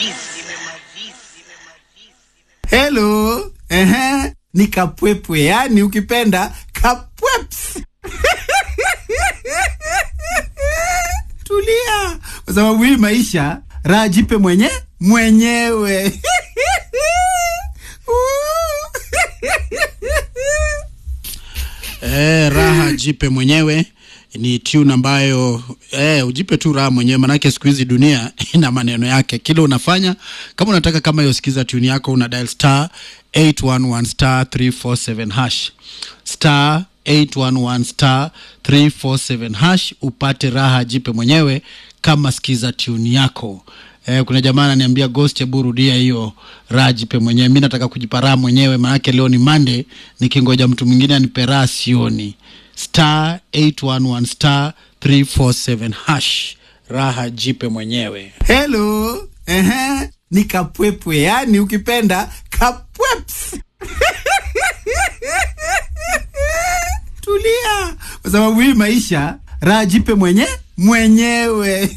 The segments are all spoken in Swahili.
Hello. Ehe. Ni kapwepwe, yani ukipenda kapweps. Tulia, kwa sababu hii maisha raha jipe mwenye mwenyewe. Eh, raha jipe mwenyewe ni tune ambayo eh, ujipe tu raha mwenyewe, manake siku hizi dunia ina maneno yake. Kile unafanya kama unataka kama hiyo, sikiza tune yako, una dial star 811 star 347 hash star 811 star 347 hash upate raha jipe mwenyewe kama sikiza tune yako. Eh, kuna jamaa ananiambia Ghost, hebu rudia hiyo raha jipe mwenyewe. Mimi nataka kujipa raha mwenyewe, maanake leo ni Monday, nikingoja mtu mwingine anipe raha sioni. Star 811 star 347 hash, raha jipe mwenyewe. Hello. Ehe. Ni kapwepwe, yani ukipenda kapweps. Tulia, kwa sababu hii maisha raha jipe mwenye mwenyewe.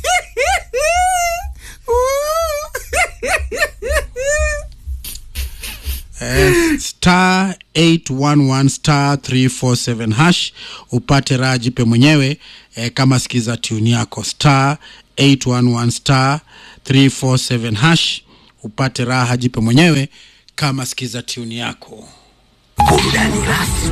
Eh, star 811 star 347 hash upate raha jipe mwenyewe eh, kama sikiza tune yako star 811 star 347 hash upate raha jipe mwenyewe kama sikiza tune yako Burudani rasmi